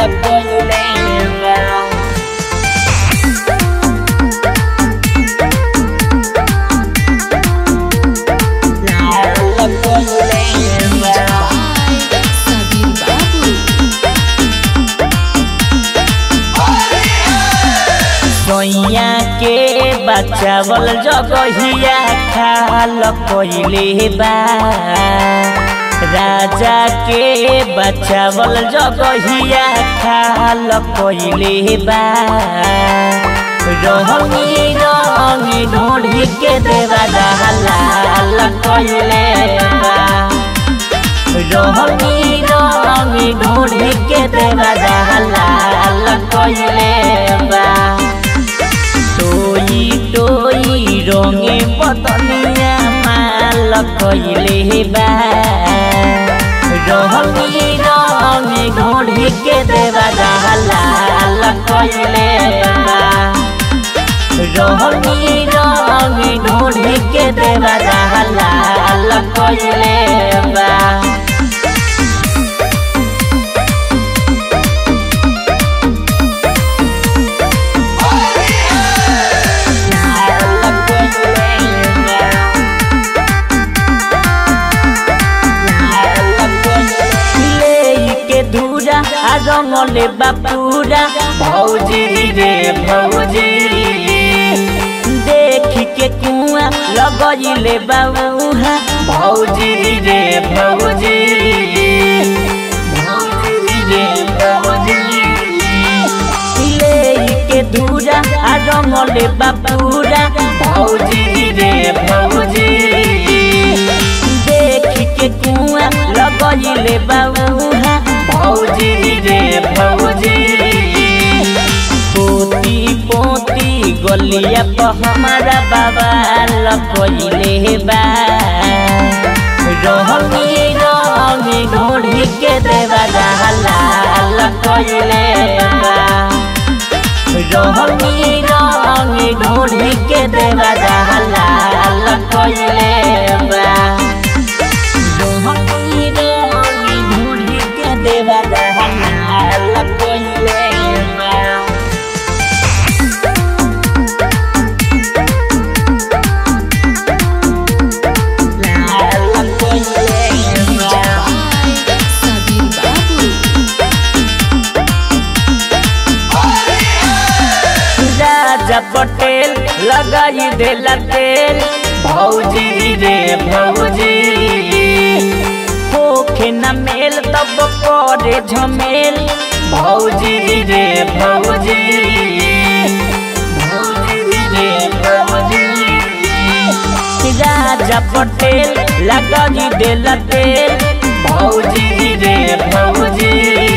Sabir Babu. सोइया के बचावल जगहिया खाल पहिले बा राजा के बचावल जगहिया खाल पहिले बा रंगी रंगी ढोढ़ी के देवा लाल कइले बा रंगी रंगी ढोढ़ी के देवा लाल कइले बा टोई टोई रंगे बदनिया माल कइले बा रंगी रंगी ढोढ़ी के देवा लाल कइले बा रंगी रंगी ढोढ़ी के देवा लाल कइले बा के धूरा आ रंगले बापूरा भौजी रे भौजी देख के कुआ लगइले बाबूहा भौजी रे भौजी भौजी रे भौजी ले के धूरा आ रंगले बापूरा भौजी रे भौजी देख के कुआ लगइले बाबूहा भौजी रे भौजी पोती पोती गलिया पर हमारा बाबा लगइले बा रंगी रंगी ढोढ़ी के देवा लाल कइले बा रंगी रंगी ढोढ़ी के देवा लाल कइले बा रंगी रंगी ढोढ़ी के देवा लाल कइले बा लाल कइले बा Sabir Babu. राजा पटेल लगाई देला तेल भौजी रे भौजी होखे न मेल तब करे झमेल भौजी रे भौजी भौजी रे भौजी राजा पटेल लगाई देला तेल भौजी रे भौजी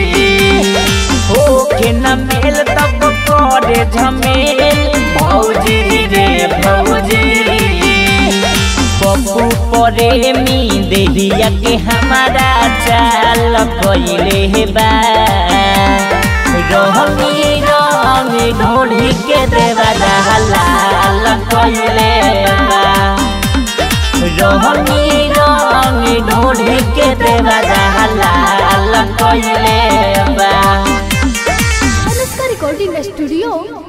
होखे न मेल तब करे झमेल भौजी रे भौजी पप्पू प्रेमी देहिया के हमारा चाल कइले बा रंगी रंगी ढोढ़ी के देवा लाल कइले बा रंगी रंगी ढोढ़ी के देवा लाल कइले बा अनुष्का रिकॉर्डिंग स्टूडियो